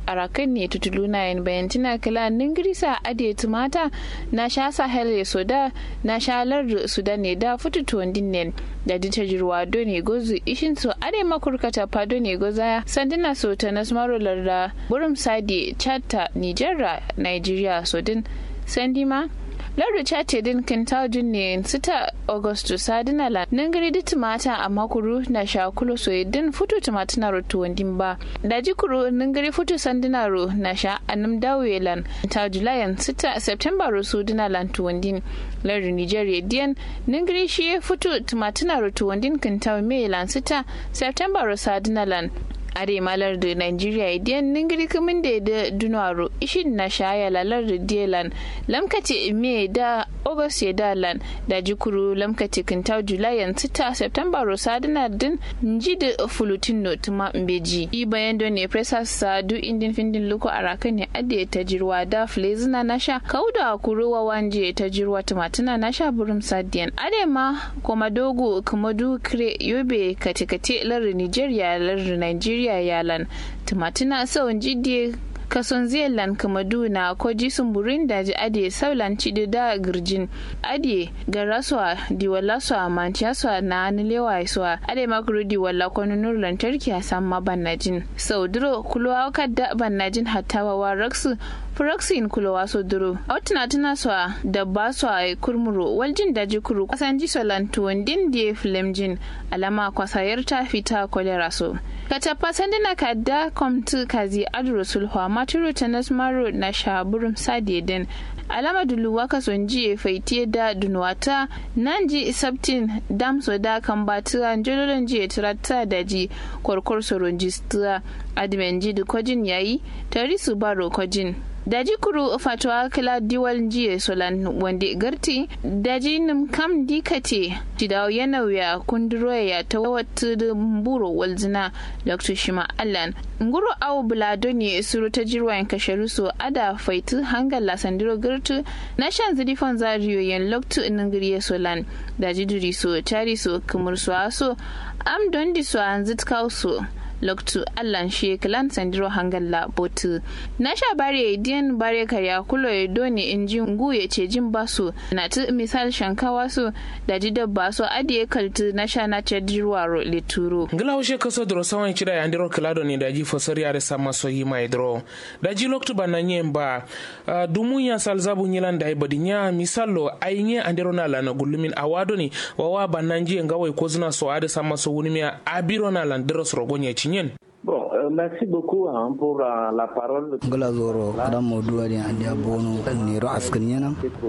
arakan ne tutuluna yin bayantina kila ningirisa ade tumata na sha sahel ya soda na sha lar sudan ne da futu tuwandin ne da dita jirwa do ne gozu ishin so ade makurkata fado ne goza sandina so ta nasmaro larda burum sadi chatta nigeria nigeria sodin sandima lardu chate din kintajin ne sita augustu sadina la nangari di tumata a makuru na sha kulo so din futu tumata na rotu wandin ba da jikuru nangari futu sandina ro na sha anum dawelan ta julayan sita september ro su dina lan tuwandin lardu nigeria diyan nangari shi futu tumata na rotu wandin kintaw me lan sita september ro sadina lan are malar da nigeria idiyan ningiri kamin da da dunaro ishin na shaya lalar da dielan lamkati me da august ya da lan da jikuru lamkati kintau julayan sita september rosadina din nji da fulutin no tuma mbeji i bayan don ne presa sa du indin findin luko araka ne ade ta jirwa da flezina na sha kauda kuruwa wanje ta jirwa tumatuna na sha burum sadiyan ade ma komadogo kamadu kre yobe katikati lar nigeria lar nigeria Nigeria yalan tumatina sau jidde kason zealand kamadu na koji sumburin daji ade saulan cidi da girjin ade garaswa diwalaswa manchaswa na nilewa iswa ade makuru diwala kwanunur lantarki a samma bannajin sau duro kulwa kadda bannajin hattawa wa raksu proxin kulowa so duro autina tuna swa da ba swa kurmuro waljin daji kuru kasan ji solan tuwandin die flemjin alama kwasayar ta fita kolera so katapa sandina kadda komtu kazi adro sulhwa maturu tanas maro na shaburum sadiyeden alama duluwa ka sonji faitiye da dunwata nan ji sabtin damso da kan batuwa jololon ji tirata da ji kwarkwar soron jistura admin ji da kwajin yayi tari su baro kwajin daji kuru fatwa kila diwal jiye solan wanda garti daji nim kam dikate jidawo yana wuya kunduro ya ta wata buro walzina dr shima allan nguru awu bulado ne suru ta jirwayen kashe so ada faitu hangar lasandiro girtu na shan zirifan zariyo yan loktu ningiriye solan daji duri so tari so kamar so aso am don di so an zitkau so loktu allan she klan sandiro hangalla botu na sha bare diyan bare karya kulo ya doni inji ngu ya ce jin basu na tu misal shankawa su da ji dabba su adiye kaltu na sha na ce dirwaro lituro ngila ushe kaso dro sawan chida ya ndiro klado ni daji fosori ya resa maso yi mai dro daji loktu bana nyemba uh, dumu ya salzabu nyilan da ibadi nya misalo ainye andiro na lana gulumin awado ni wawa bananji ngawai ko zina so ade sama so wunimiya abiro na landiro sorogonye cinyen Bon, euh, merci beaucoup hein, pour euh, la parole. Gala zoro kada modu adi andi abono nero askan yana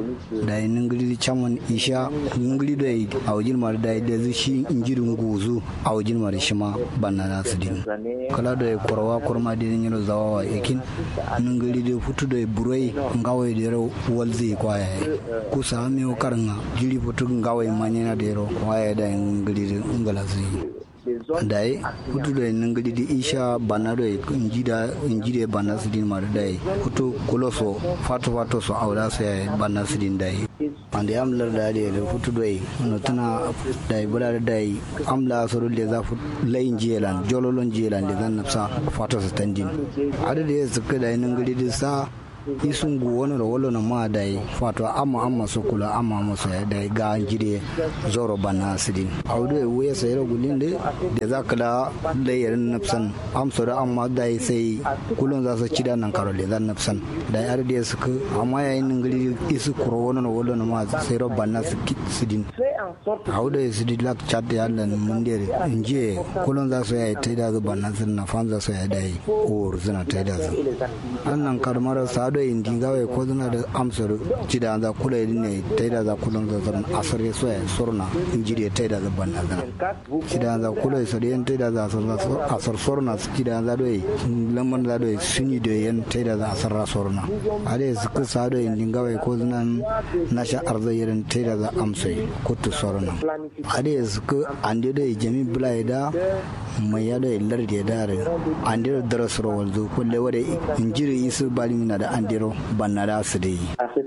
da ningili chaman isha ningili da yi awjin mar da da shi injiri nguzu awjin mar shima banna na sidin kala da korwa korma da nyiro zawawa yakin ningili da futu da burai ngawai da ro walzi kwaya ku sami karanga jiri futu ngawai manyana da ro kwaya da ningili ngala zai dai hutu da nan gadi da isha bana da injida injide bana sidin ma da dai hutu kuloso fato fato so awda so ya bana sidin dai ande amlar da da hutu dai no tana dai bula da dai amla so da za fu layin jelan jololon jelan da zan nafsa fato sa tandin ada da ya suka dai nan gadi da sa isungu wani da wolo na ma dai fato amma amma su kula amma musu ya dai ga jide zoro bana sidin audu ya wuya sai gulin de da za ka da layarin nafsan amsa da amma dai sai kulun za su cida nan karo da zan nafsan da yar da su ka amma yayin nan gari isu kuro wani da wolo na ma sai ro bana sidin audu ya sidin lak chat ya lan mun de inje kulun za su ya ta da zu bana sun na fan za su ya dai or zuna ta da zu annan karmar sa do indi gawe ko duna da amsar cida za kula ne taida za kula za zan asar ya so ya sorna injiri taida za banna zan cida za kula so da taida za asar sorna cida za do lamman za do suni da yan taida za asar sorna ade su ku sa do indi gawe ko duna na sha arza yirin taida za amsai kutu sorna ade su ku ande do jami bulai da mai ya do larde da ande do darasro walzo kulle wade injiri isu balimina da andiro bannada su dai.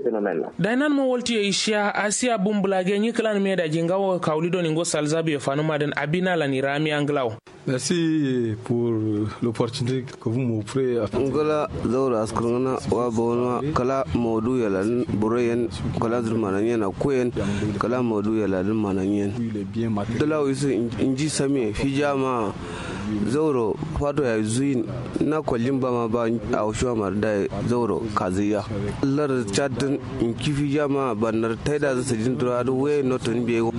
Dainan mo wolti ya ishiya asiya bumbulage nyi klan me da jingawo kaulido ningo salzabi ya fanu madan abina la ni rami anglaw. Merci pour l'opportunité que vous m'offrez. Ngala zaura askurngana wa bawna kala modu yalan burayen kala zurmanan yana koyen kala modu yalan manan yen. Dala wisu inji sami hijama zauro fato ya zuyin na kwallin ba ma ba a washuwa mar da zauro kaziya. Lar chatin in kifi jama banar taida zasu jin tura da waye notin biyu.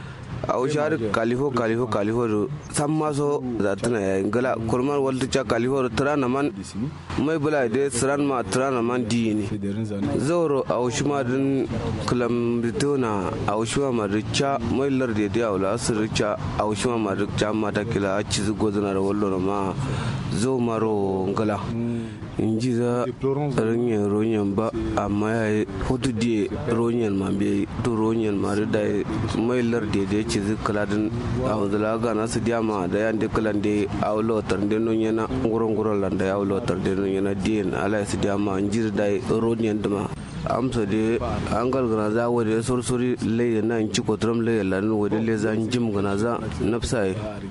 a wuce har kalifo kalifo kalifo da san maso za tana yayin gala kurman walta ca kalifo da tirana man mai bula da siran ma tirana man di ne zauro a wuce ma din kulam ritona a wuce ma da ca mai larde da yawon asir ca a wuce ma da ca mata kila a ci zugo zana da wallo ma zo maro gala in ji za rinyan ronyan ba amma ya yi hutu diye ronyan ma bai to ronyan ma da mai larde da ya ce zikala din a wanzala ga nasu diyama da yan de kalan de a wulotar de non yana nguron nguron lan da ya wulotar de non yana diyen ala su diyama in ji da ronyan dama amsa de an galgana za wa da sorsori lai na in ci kotram lai lan wa da le za jim gana za nafsa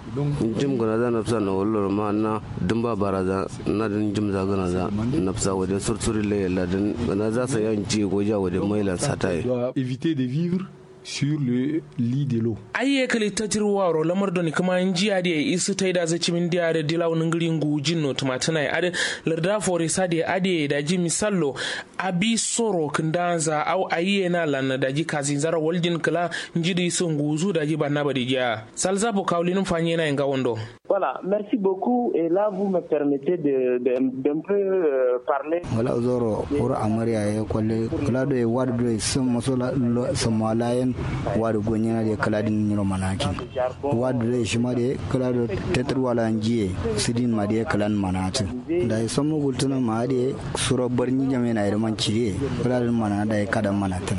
jim gana za nafsa na wallo ma na dimba baraza na din jim za gana za nafsa wa da sorsori lai lan gana za sa yan ci goja wa da mailan satai éviter de vivre sur le lit de l'eau. ayye kali tatir waro lamar doni kuma jiya da isu tai da zaci min dia da dilaw ningiri ngu jinno tumatana ya ade larda fore sade ade da ji misallo abi soro kindanza au ayye na lan da ji kazin zara waljin kala njidi sun nguzu da ji banna badi ja salza bo kawlin fanye na nga wondo Voilà, merci beaucoup. Et là, vous me permettez de, de, d'un peu euh, parler. wala zoro ura amariya ya kwalle kula da ya wadu da sun maso samalayen wadu gonyana da kala din niro manaki wadu da shi ma da kala da tetar wala jiye sidin ma da kala manatu da ya samu gultuna ma da suro barni jame na irman cire kala din mana da ya kada manatuna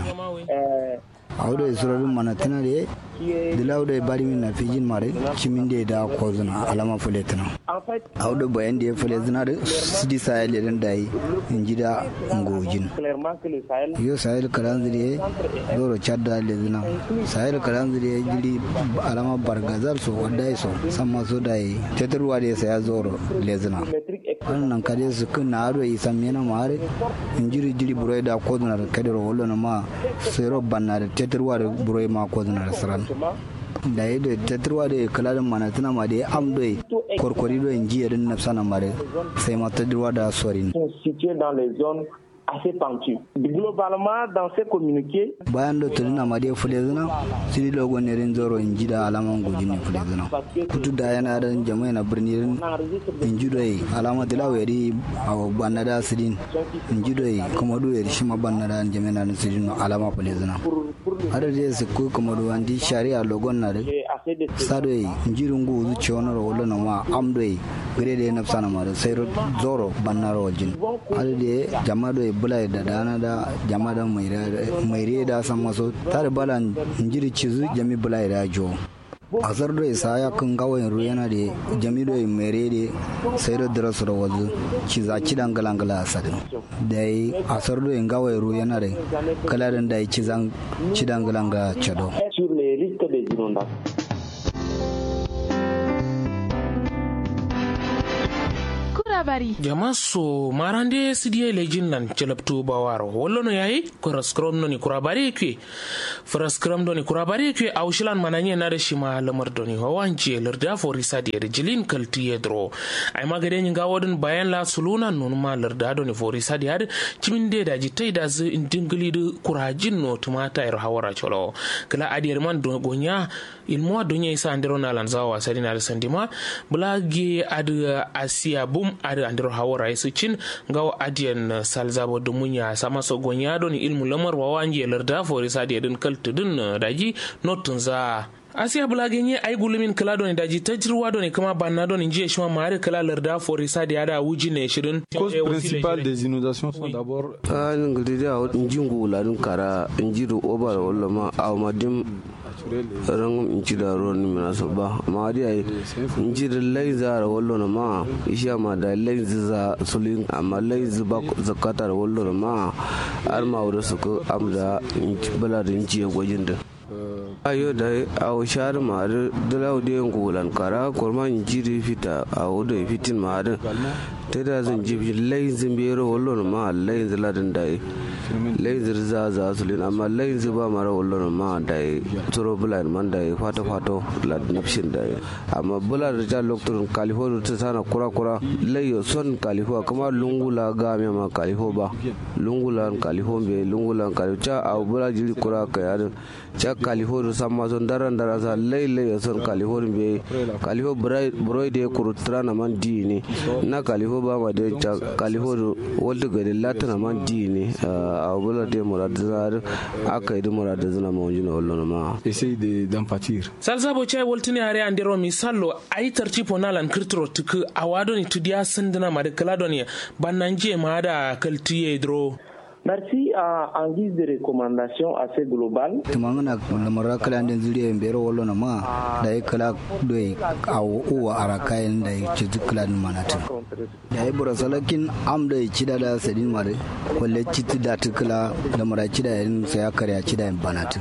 awdo e surarin manatuna da dilaw da bari min na fijin mare cimin da da ko zuna alama fuletuna awdo bayan da ya fule zuna da sidi sayal da da yi in ji da ngojin yo sayal kalan zuri doro chadda le zuna sayal kalan zuri jili alama bargazal so wadda so samma so da yi tetarwa da saya zoro le zuna wannan kare su kun na aro yi sam yana mare in jiri jiri burai da ko zuna da kadaro wallo na ma sai robban na da tetarwa da burai ma ko zuna da saran da ya da tattarwa da ya kula da mana tana ma da ya am da korkori da yin jiyarin nafsa na mare sai ma tattarwa da sorin assez pentu. Globalement, dans ces communiqués, bayan da tulina ma dai fule zina siri logo ne rin zoro in ji da alaman goji ne fule zina kutu da yana da jama'a na birni rin in ji doyi alama dila wari a banna da sirin in ji doyi kuma do yari shi ma banna da jama'a na sirin alama fule zina ada da su ko kuma do andi shari'a logon na da sado yi in ji rungu zu ci wani rawolo na ma am doyi gare da na sana ma da sai zoro banna rawajin ada da jama'a doyi bula da dana da jama'a da mai da san maso tare balan njiri cizu jami bula da jo asar do isa ya kan gawayin ruwa yana da jami do mere da sai da dira su da wazu ciza ci dan galangala asadin da yi asar do in gawayin ruwa yana da kalarin da yi cizan ci dan galanga chado sur les risques des inondations. labari jama so marande sidiye lejin nan celabtu bawaro wollono yayi koraskrom noni kurabari kwe faraskram doni kurabari kwe awshilan mananye nare shima lamar doni hawanci larda fo risadi ere jilin kalti yedro ay magade nyi gawodin bayan la suluna non ma larda doni fo risadi ade ciminde da jitai da zu indingili du kurajin no tumata er hawara cholo kala adi man do gonya ilmo donya isa andero na lanzawa sadina da sandima bulage ad asia bum ada andiro hawara yesu cin gawa adiyan salzabo dumunya sama so gonya don ilmu lamar wawanje larda fori sadi din kaltu din daji notun za asiya bulage nye ay gulumin kala doni daji tajirwa doni kama banna doni jiye shima mare kala larda fori sadi ada wuji ne shirin cause principale des inondations sont d'abord a ngudi da njingu ladun kara njiru obar wala ma awmadim rangum inci da ruwan mina so ba ma di ai inci da laiza da wallo na ma isha ma da laiza za sulin amma laiza ba zakata da wallo na ma har ma wuri su ko amda inci bala da inci ya gwajin da ayo da a shar ma da dalau da ngulan kara kurma jiri fita a wuda fitin ma da ta da zan jibi layin zimbero wallo ma layin ziladin da layin zirza za su lin amma layin ziba mara wallo ma da turo bulan man da fata fato lad nafshin da amma bula da ja lokacin kalifo ta sana kura kura layo son kalifo kuma lungula ga me ma kalifo ba lungula kalifo be lungula kalifo cha a bula jiri kura ka yarin cha kalifo da samma son daran dara sa lai lai son kalifo be kalifo brai da kuru trana man di ne na kalifo ba ma da cha kalifo da wanda gari latana man di ne a bula da murad zar aka yi da murad zana ma wajina wallo ma essaye de d'empathir salsabo chai woltini hare andero mi sallo ayi tartipo nalan kirtiro tuku awadoni tudiya sindina made kaladoni bannanje maada kaltiye dro Merci. Euh, en guise de recommandation assez globale. tumangana lamara kala den zuriya bero wallo na ma da ya kala doi a uwa arakayen da ya ci kala manatu da ya bura salakin am da ya cida da sadin mare walle citi da tukula da mara cida yin sai ya karya cida yin banatu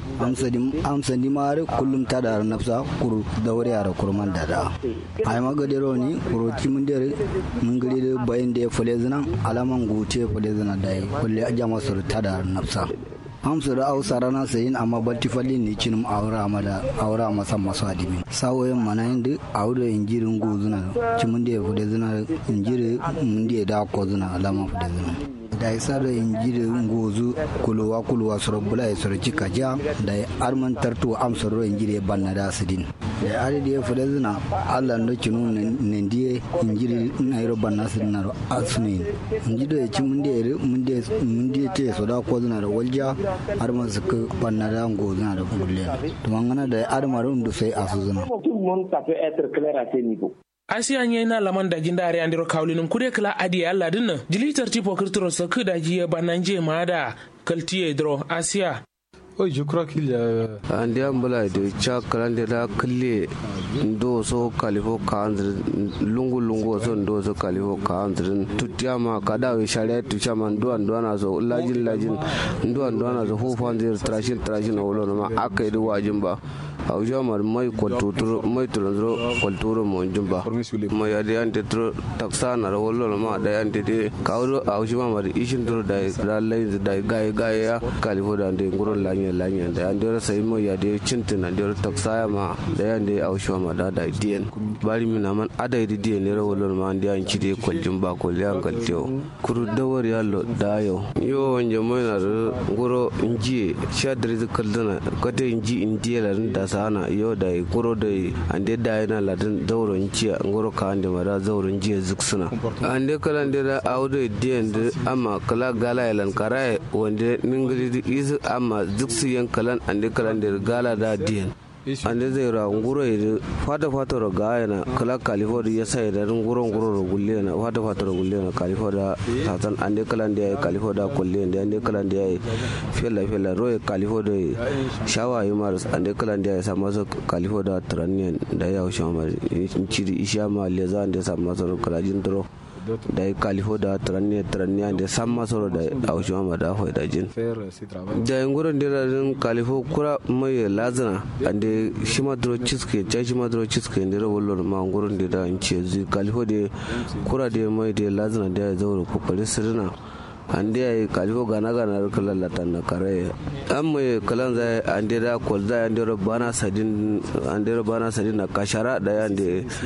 am sandi mare kullum ta da nafsa kuru da wuri ara kurman da da ai magadero ni kuru ci mun dare mun gari da bayan da ya fule zina alaman gute fule zina da ya kulle a jama sur ta da nafsa amsu da ausa rana sayin amma batti fallin ne cinin aura da aura masa masu adimi sawoyin mana yin aure injirin go zuna ci mun da ya fude zuna injiri mun da ya da ko zuna alama fude zuna da ya sa da injiri gozu kuluwa kuluwa sura bula ya sura cika ja da ya arman tartu amsa ro injiri banna da sidin da ya ari da ya fude zuna allah no cinu ne ndiye injiri na yaro banna sidin na asuni injiri ya ci mun da ya mun da mun da te so da ko zuna da walja har ma su ka banna da go zuna da gulle to mangana da ar marun da sai asu zuna Tout le monde, ça peut être clair à ce niveau. asiya nye na laman da jinda are andiro kawlinin kude kala adi alla dinna jilitar tipo kirtiro sa kuda jiye bananje maada kaltiye dro asiya Oui, je crois qu'il y a. andi ambula de cha kalande da kalle ndo so kalifo kanzir lungu lungu so ndo so kalifo kanzir tutiyama kada we shari'a tutiyama ndo ndo na so lajin lajin ndo ndo na so hufan zir trashin trashin wolo ma aka yi wajin ba hauja mar mai kwaltuturo mai tulunzuro kwalturo mo jumba mai yadi ante turo taksa na wolo ma da ante de kawro hauja ma mar ishin turo da da lai da gai gai ya kalifo da ande nguron lanya lanya da ande ra sai mo yadi cintin ande ra taksa ya ma da ande hauja ma da da dien bari mi na man ada idi dien ne ra wolo ma ande an cide kwaljin ba kwalyan kalteo kuru dawar yallo dayo yo wanje mai na ngoro njiye shadri kaldana kate inji indiya la da sana yo da goro da ande da yana ladin zauren jiya ngoro ka ande mara zauren jiya zuksuna ande kala ande da audo diyan da amma kala gala yalan karaye wanda ningiri isu amma zuksu yan kalan ande kala ande gala da diyan ande zai ra nguro yi fata fata ro ga yana kala kalifo da ya sai da nguro nguro ro gulle na fata fata ro gulle na kalifo da satan ande kala ande ya kalifo da kulle ande ande kala ande ya fella fella ro ya kalifo da shawa yi mar ande kala ande ya sama so kalifo da trannian da ya usha mar ciri isha ma le za ande sama so kala jin dro da ya kalifo da trannian trannian da sama so da ausha ma da ho da jin da yin gurin da din kalifo kura mai lazana ande shima dro ciske ja shima dro ciske ne ro wollo ma gurin da da in ce zu kalifo da kura da mai da lazana da ya zauro ko kare sirna ande ay kalifo gana gana ro kala latan na kare am mai kalan zai ande da kol zai ande ro bana sadin ande ro bana sadin na kashara da ande